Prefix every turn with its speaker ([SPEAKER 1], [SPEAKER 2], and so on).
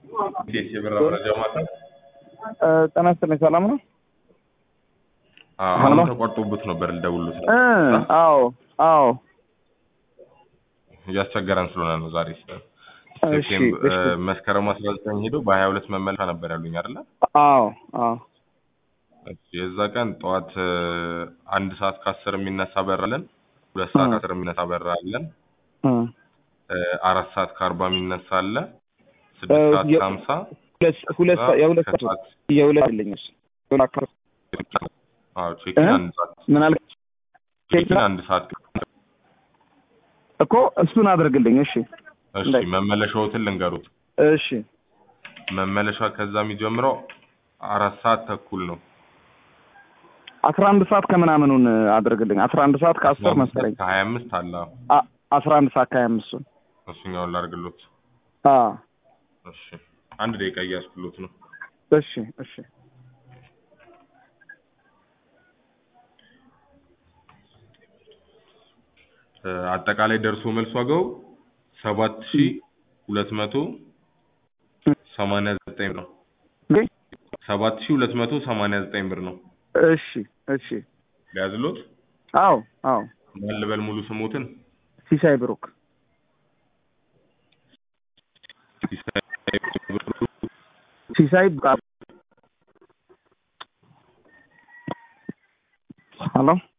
[SPEAKER 1] እንዴት የበራ መረጃ ማታ
[SPEAKER 2] ጤና ይስጥልኝ ሰላም ነው?
[SPEAKER 1] አሁን ተቋርጦበት ነበር ልደውልሎት ነው።
[SPEAKER 2] እ አዎ አዎ
[SPEAKER 1] እያስቸገረን ስለሆነ ነው ዛሬ ስለ
[SPEAKER 2] እሺ
[SPEAKER 1] ሴፕቴምበር
[SPEAKER 2] እሺ
[SPEAKER 1] መስከረም አስራ ዘጠኝ ሄዶ በሀያ ሁለት መመለሻ ነበር ያሉኝ አይደለ?
[SPEAKER 2] አዎ አዎ
[SPEAKER 1] እሺ፣ የዛ ቀን ጠዋት እ፣ አንድ ሰዓት ከአስር የሚነሳ በር አለን። ሁለት ሰዓት
[SPEAKER 2] እ።
[SPEAKER 1] ከአስር የሚነሳ በር አለን።
[SPEAKER 2] እ
[SPEAKER 1] እ፣ አራት ሰዓት ከአርባ የሚነሳ አለ። ስድስት ሰዓት
[SPEAKER 2] የ-
[SPEAKER 1] ከሀምሳ
[SPEAKER 2] ሁለት ሁለት ሰዓት የሁለት ሰዓት
[SPEAKER 1] ከሰዓት
[SPEAKER 2] የሁለት አለኝስ የሁለት አካባቢ
[SPEAKER 1] አዎ ቼኪን
[SPEAKER 2] እ?
[SPEAKER 1] አንድ ሰዓት
[SPEAKER 2] ምን አልክ?
[SPEAKER 1] ቼኪን አንድ ሰዓት
[SPEAKER 2] እኮ እሱን አድርግልኝ። እሺ
[SPEAKER 1] እሺ
[SPEAKER 2] እንዳይ-
[SPEAKER 1] መመለሻዎትን ልንገሩት
[SPEAKER 2] እሺ
[SPEAKER 1] መመለሻ ከዛ የሚጀምረው አራት ሰዓት ተኩል ነው
[SPEAKER 2] አስራ አንድ ሰዓት ከምናምኑን አድርግልኝ። አስራ አንድ ሰዓት ከአስር መሰለኝ
[SPEAKER 1] ከሀያ አምስት አለ
[SPEAKER 2] አ- አስራ አንድ ሰዓት ከሀያ አምስቱን
[SPEAKER 1] እሱኛውን ላድርግሎት
[SPEAKER 2] አ
[SPEAKER 1] እሺ አንድ ደቂቃ እያስኩሎት ነው
[SPEAKER 2] እሺ እሺ
[SPEAKER 1] እ፣ አጠቃላይ ደርሶ መልስ ዋጋው ሰባት ሺ ሁለት መቶ ሰማንያ ዘጠኝ ነው
[SPEAKER 2] ግን
[SPEAKER 1] ሰባት ሺ ሁለት መቶ ሰማንያ ዘጠኝ ብር ነው
[SPEAKER 2] እሺ እሺ
[SPEAKER 1] ሊያዝሎት
[SPEAKER 2] አዎ አዎ
[SPEAKER 1] ማን ልበል ሙሉ ስሞትን
[SPEAKER 2] ሲሳይ ብሩክ ሲሳይ ሄሎ